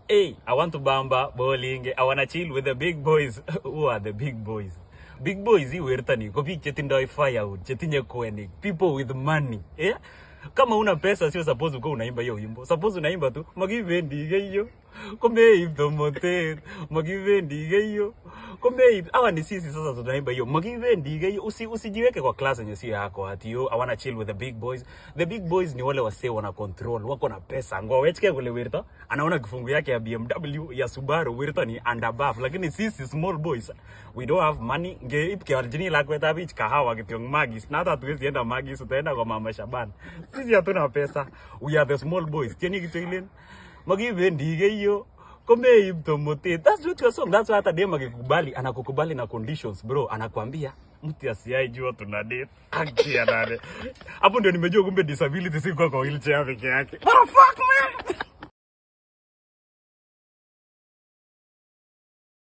hey, I want to bamba bowling. I wanna chill with the big boys. Who are the big boys? Big boys hii wertani ko biik chetindoi firewood, chetinye kwenik, people with money. Yeah? Kama una pesa sio suppose uko unaimba hiyo wimbo. Suppose unaimba tu magivendi geyo. Komeib tomotet, magivendi geyo. Komeib hawa ni sisi sasa tunaimba hiyo. Magivendi geyo. Usi, usijiweke kwa class yenye sio yako ati yo I wanna chill with the big boys. The big boys ni wale wasee wana control, wako na pesa. Ngo wechike kule wirta, anaona kifungu yake ya BMW ya Subaru wirta ni and above, lakini sisi small boys we don't have money. Nge ipke arjini lakwet ab ich kahawa kityong magis. Na hata hatuwezi enda magis, utaenda kwa mama Shaban. Sisi hatuna pesa. We are the small boys. Tieni kityo ilen. Magivendi geyo komeib tomotet. That's not your song. That's why hata dem akikubali, anakukubali na conditions bro, anakwambia mtu asiai jua tuna date. Akia nane. Hapo ndio nimejua kumbe disability si kwa kwa wheelchair peke yake. What the fuck man?